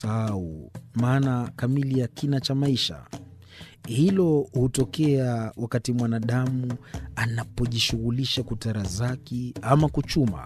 sahau maana kamili ya kina cha maisha. Hilo hutokea wakati mwanadamu anapojishughulisha kutarazaki ama kuchuma,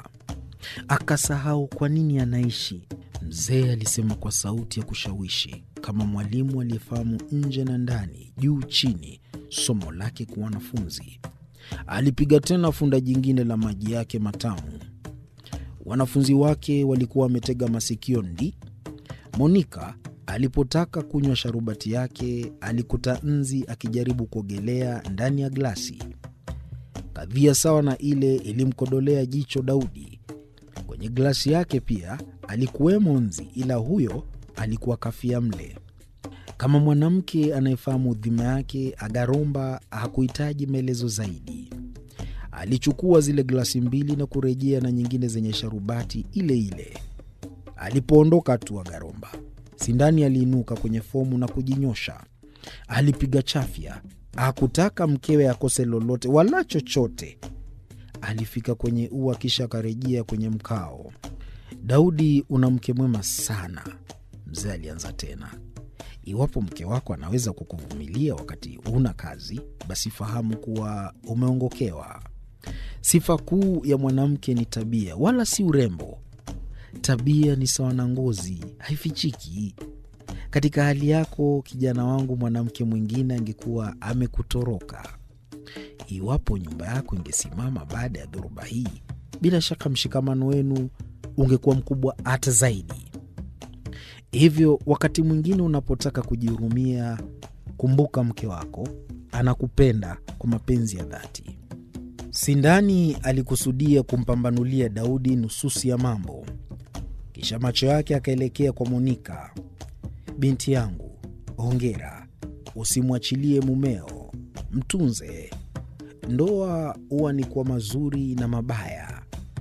akasahau kwa nini anaishi. Mzee alisema kwa sauti ya kushawishi, kama mwalimu aliyefahamu nje na ndani, juu chini, somo lake kwa wanafunzi. Alipiga tena funda jingine la maji yake matamu. Wanafunzi wake walikuwa wametega masikio ndi. Monika alipotaka kunywa sharubati yake alikuta nzi akijaribu kuogelea ndani ya glasi. Kadhia sawa na ile ilimkodolea jicho Daudi. Kwenye glasi yake pia alikuwemo nzi, ila huyo alikuwa kafia mle. Kama mwanamke anayefahamu dhima yake, Agaromba hakuhitaji maelezo zaidi. Alichukua zile glasi mbili na kurejea na nyingine zenye sharubati ile ile. Alipoondoka tu Agaromba, Sindani aliinuka kwenye fomu na kujinyosha. Alipiga chafya, hakutaka mkewe akose lolote wala chochote. Alifika kwenye ua, kisha akarejea kwenye mkao. Daudi, una mke mwema sana, mzee alianza tena. Iwapo mke wako anaweza kukuvumilia wakati huna kazi, basi fahamu kuwa umeongokewa. Sifa kuu ya mwanamke ni tabia, wala si urembo. Tabia ni sawa na ngozi, haifichiki. Katika hali yako, kijana wangu, mwanamke mwingine angekuwa amekutoroka. Iwapo nyumba yako ingesimama baada ya dhoruba hii, bila shaka mshikamano wenu ungekuwa mkubwa hata zaidi. Hivyo wakati mwingine unapotaka kujihurumia, kumbuka mke wako anakupenda kwa mapenzi ya dhati. Sindani alikusudia kumpambanulia Daudi nususi ya mambo, kisha macho yake akaelekea kwa Monika. Binti yangu, hongera. Usimwachilie mumeo, mtunze. Ndoa huwa ni kwa mazuri na mabaya.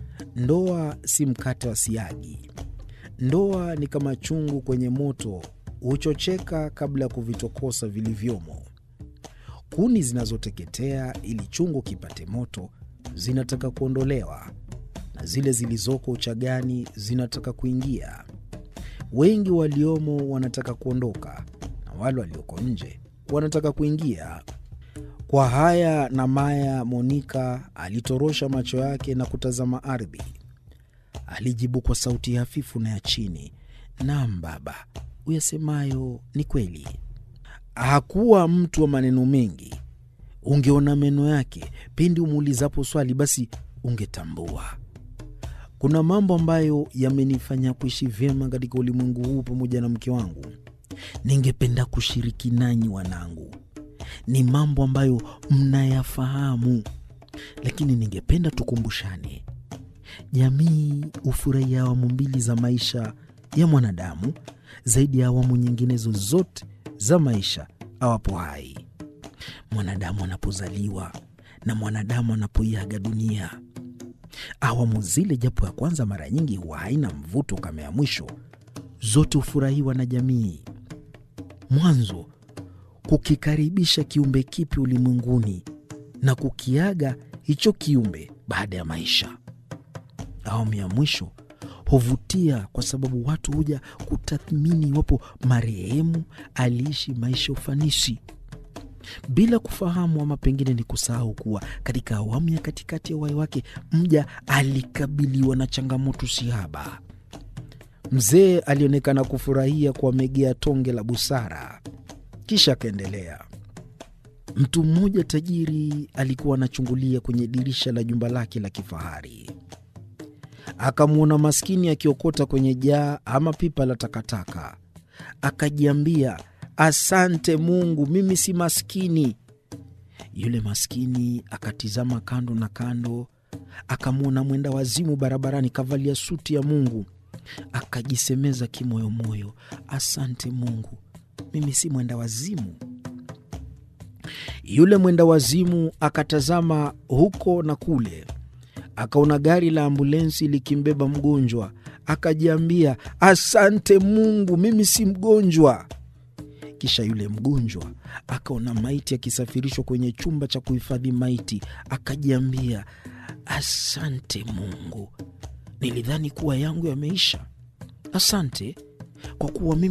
Ndoa si mkate wa siagi. Ndoa ni kama chungu kwenye moto, huchocheka kabla ya kuvitokosa vilivyomo. Kuni zinazoteketea ili chungu kipate moto zinataka kuondolewa, na zile zilizoko uchagani zinataka kuingia. Wengi waliomo wanataka kuondoka, na wale walioko nje wanataka kuingia. Kwa haya na maya, Monika alitorosha macho yake na kutazama ardhi. Alijibu kwa sauti hafifu na ya chini, naam baba, uyasemayo ni kweli. Hakuwa mtu wa maneno mengi. Ungeona meno yake pindi umuulizapo swali, basi ungetambua. Kuna mambo ambayo yamenifanya kuishi vyema katika ulimwengu huu pamoja na mke wangu. Ningependa kushiriki nanyi wanangu, ni mambo ambayo mnayafahamu, lakini ningependa tukumbushane. Jamii hufurahia awamu mbili za maisha ya mwanadamu zaidi ya awamu nyinginezo zote za maisha awapo hai. Mwanadamu anapozaliwa na mwanadamu anapoiaga dunia. Awamu zile, japo ya kwanza mara nyingi huwa haina mvuto kama ya mwisho, zote hufurahiwa na jamii. Mwanzo kukikaribisha kiumbe kipi ulimwenguni na kukiaga hicho kiumbe baada ya maisha. Awamu ya mwisho huvutia kwa sababu watu huja kutathmini iwapo marehemu aliishi maisha ya ufanisi, bila kufahamu ama pengine ni kusahau kuwa katika awamu ya katikati ya uhai wake mja alikabiliwa na changamoto sihaba. Mzee alionekana kufurahia kuwamegea tonge la busara, kisha akaendelea. Mtu mmoja tajiri alikuwa anachungulia kwenye dirisha la jumba lake la kifahari akamwona maskini akiokota kwenye jaa ama pipa la takataka. Akajiambia, asante Mungu, mimi si maskini. Yule maskini akatizama kando na kando, akamwona mwenda wazimu barabarani kavalia suti ya Mungu. Akajisemeza kimoyomoyo, asante Mungu, mimi si mwenda wazimu. Yule mwenda wazimu akatazama huko na kule akaona gari la ambulensi likimbeba mgonjwa, akajiambia asante Mungu, mimi si mgonjwa. Kisha yule mgonjwa akaona maiti akisafirishwa kwenye chumba cha kuhifadhi maiti, akajiambia asante Mungu, nilidhani kuwa yangu yameisha. Asante kwa kuwa mimi